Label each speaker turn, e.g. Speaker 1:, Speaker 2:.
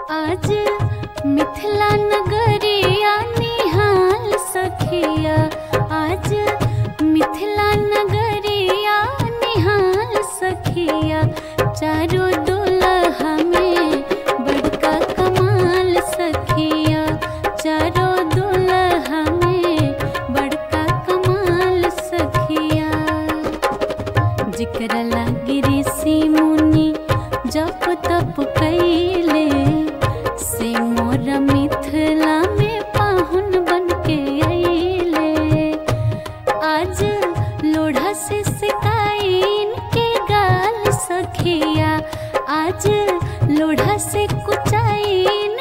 Speaker 1: आज मिथिला नगरिया निहाल सखिया आज मिथिला नगरिया निहाल सखिया चारों दुल्हा में बड़का कमाल सखिया चारों दुल्हा में बड़का कमाल सखिया जिक्र लागी ऋषि मुनि जप तप कैले से मोर मिथिला में पाहुन बन के अइले आज लोढ़ा से सिकाइन के गाल सखिया आज लोढ़ा से कुचाइन